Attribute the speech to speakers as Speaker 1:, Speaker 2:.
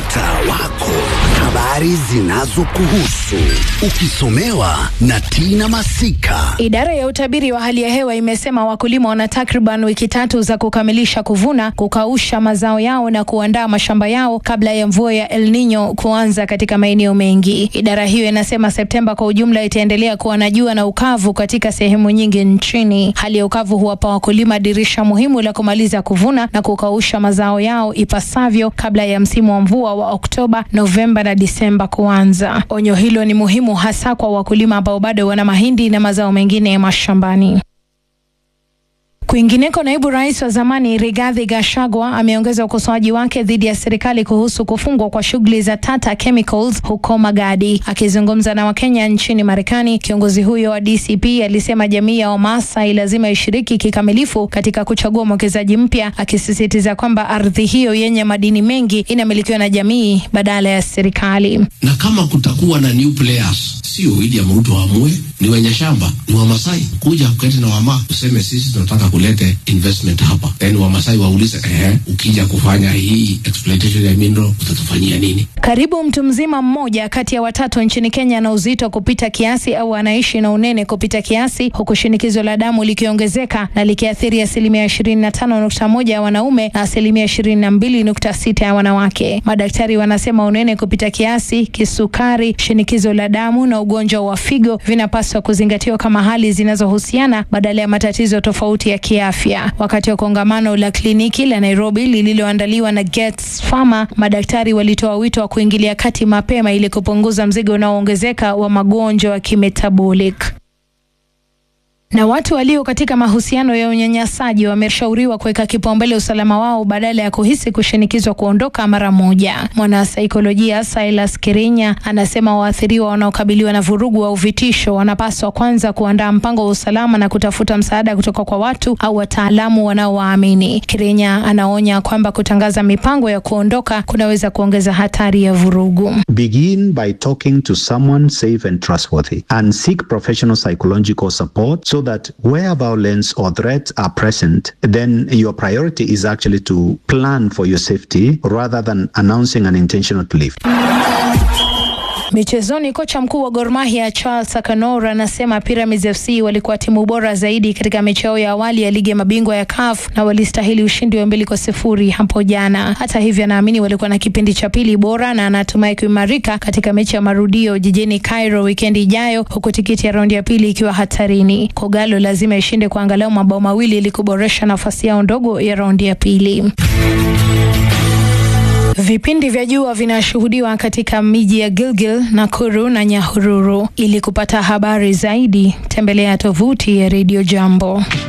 Speaker 1: mtaa wako, habari zinazokuhusu ukisomewa na Tina Masika.
Speaker 2: Idara ya utabiri wa hali ya hewa imesema wakulima wana takriban wiki tatu za kukamilisha kuvuna, kukausha mazao yao na kuandaa mashamba yao kabla ya mvua ya El Nino kuanza katika maeneo mengi. Idara hiyo inasema Septemba kwa ujumla itaendelea kuwa na jua na ukavu katika sehemu nyingi nchini. Hali ya ukavu huwapa wakulima dirisha muhimu la kumaliza kuvuna na kukausha mazao yao ipasavyo kabla ya msimu wa mvua wa Oktoba, Novemba na Disemba kuanza. Onyo hilo ni muhimu hasa kwa wakulima ambao bado wana mahindi na mazao mengine mashambani. Kwingineko, naibu rais wa zamani Rigathi Gachagua ameongeza ukosoaji wake dhidi ya serikali kuhusu kufungwa kwa shughuli za Tata Chemicals huko Magadi. Akizungumza na Wakenya nchini Marekani, kiongozi huyo wa DCP alisema jamii ya Wamasai lazima ishiriki kikamilifu katika kuchagua mwekezaji mpya, akisisitiza kwamba ardhi hiyo yenye madini mengi inamilikiwa na jamii badala ya serikali.
Speaker 3: na kama kutakuwa na new players, sio William Ruto waamue, ni wenye shamba, ni Wamasai kuja kuketi na wama useme sisi tunataka kulete investment hapa, then Wamasai waulize ehe, ukija kufanya hii exploitation ya mineral utatufanyia nini?
Speaker 2: Karibu mtu mzima mmoja kati ya watatu nchini Kenya ana uzito kupita kiasi au anaishi na unene kupita kiasi, huku shinikizo la damu likiongezeka na likiathiri asilimia ishirini na tano nukta moja ya wanaume na asilimia ishirini na mbili nukta sita ya wanawake. Madaktari wanasema unene kupita kiasi, kisukari, shinikizo la damu na ugonjwa wa figo vinapaswa kuzingatiwa kama hali zinazohusiana badala ya matatizo tofauti ya kiafya. Wakati wa kongamano la kliniki la Nairobi lililoandaliwa na Gets Pharma, madaktari walitoa wito wa kuingilia kati mapema ili kupunguza mzigo unaoongezeka wa magonjwa ya kimetabolic na watu walio katika mahusiano ya unyanyasaji wameshauriwa kuweka kipaumbele usalama wao badala ya kuhisi kushinikizwa kuondoka mara moja. Mwanasaikolojia Silas Kirinya anasema waathiriwa wanaokabiliwa na vurugu au vitisho wanapaswa kwanza kuandaa mpango wa usalama na kutafuta msaada kutoka kwa watu au wataalamu wanaowaamini. Kirinya anaonya kwamba kutangaza mipango ya kuondoka kunaweza kuongeza hatari ya vurugu.
Speaker 4: Begin by talking to someone safe and trustworthy and seek professional psychological support so that where violence or threats are present, then your priority is actually to plan for your safety rather than announcing an intention to leave.
Speaker 2: Michezoni, kocha mkuu wa Gor Mahia Charles Akanora anasema Pyramids FC walikuwa timu bora zaidi katika mechi yao ya awali ya ligi ya mabingwa ya CAF na walistahili ushindi wa mbili kwa sifuri hapo jana. Hata hivyo, anaamini walikuwa na kipindi cha pili bora na anatumai kuimarika katika mechi ya marudio jijini Cairo wikendi ijayo, huku tikiti ya raundi ya pili ikiwa hatarini. Kogalo lazima ishinde kwa angalau mabao mawili ili kuboresha nafasi yao ndogo ya raundi ya pili. Vipindi vya jua vinashuhudiwa katika miji ya Gilgil, Nakuru na Nyahururu. Ili kupata habari zaidi, tembelea tovuti ya Radio Jambo.